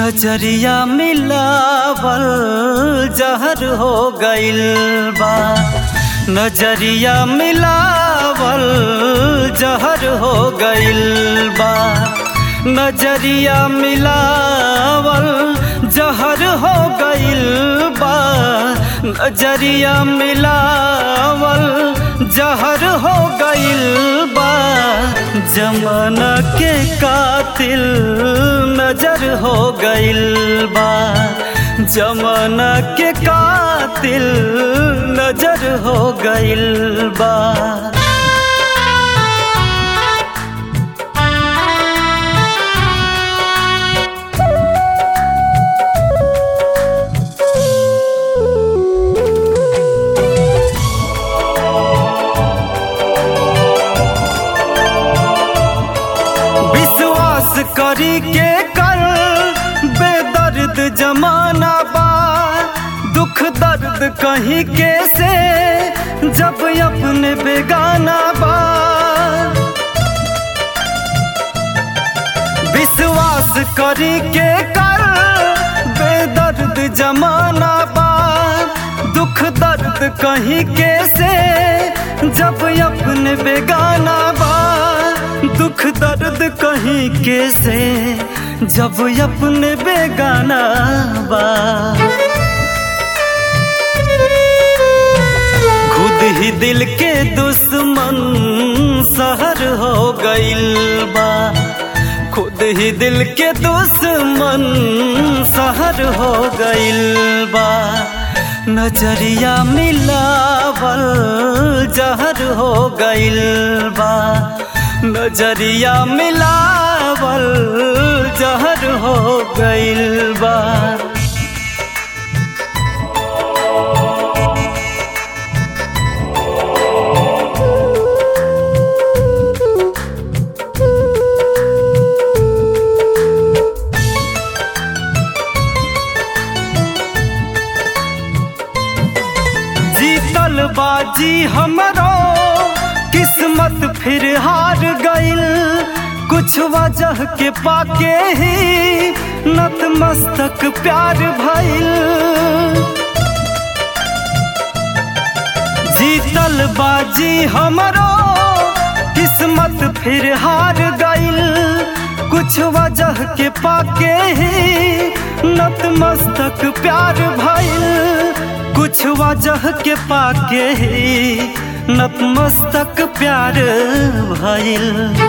नजरिया मिलावल जहर हो गइल बा नजरिया मिलावल जहर हो गइल बा नजरिया मिलावल जहर हो गइल बा नजरिया मिलावल जहर हो गइल बा जमाना के कातिल नजर हो गइल बा जमाना के कातिल नजर हो गइल बा विश्वास करी के कर बेदर्द जमाना बा दुख दर्द कहीं के से जब अपने बेगाना बा विश्वास करी के कर बेदर्द जमाना बा दुख दर्द कहीं के से जब अपने बेगाना बा दुख दर्द कहीं के से जब अपने बेगाना बा खुद ही दिल के दुश्मन सहर हो गइल बा खुद ही दिल के दुश्मन सहर हो गइल बा नजरिया मिलावल जहर हो गइल बा नजरिया मिलावल जहर हो गइल बा जीतल बाजी हमरो किस्मत फिर हार गइल कुछ वजह के पाके ही नतमस्तक प्यार भइल जीतल बाजी हमरो किस्मत फिर हार गइल कुछ वजह के पाके ही नतमस्तक प्यार भइल कुछ वजह के पाके ही नतमस्तक प्यार भइल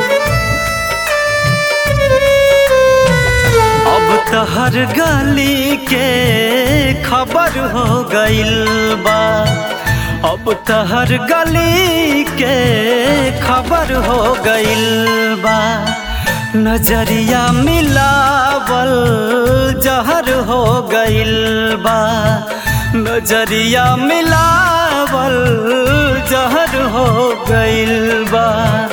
अब तहर गली के खबर हो गइल बा अब तहर गली के खबर हो गइल बा नजरिया मिलावल जहर हो गइल बा नजरिया मिलावल जहर हो गइल बा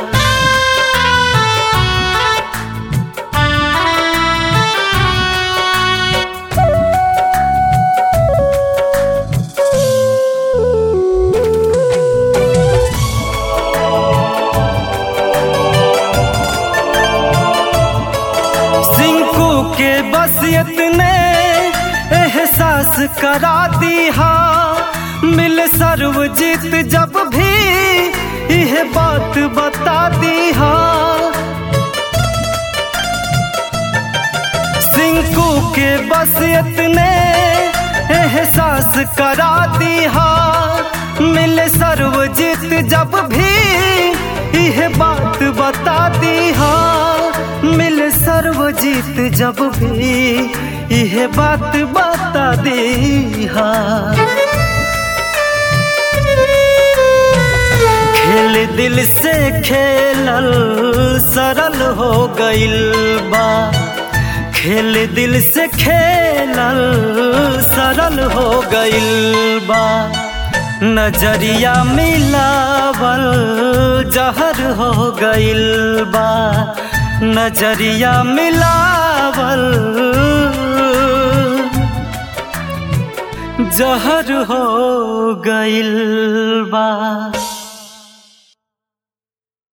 सिंकू के बस इतने एहसास करा दी हा मिल सर्वजीत जब भी यह बात बता दी हा सिंकू के बस इतने एहसास करा दी हा मिल सर्वजीत जब भी यह बात बता दी हा मिल सर्वजीत जब भी यह बात बता दी हा खेल दिल से खेलल सरल हो गइल बा खेल दिल से खेलल सरल हो गइल बा नजरिया मिलावल जहर हो गइल बा नजरिया मिलावल जहर हो गइल बा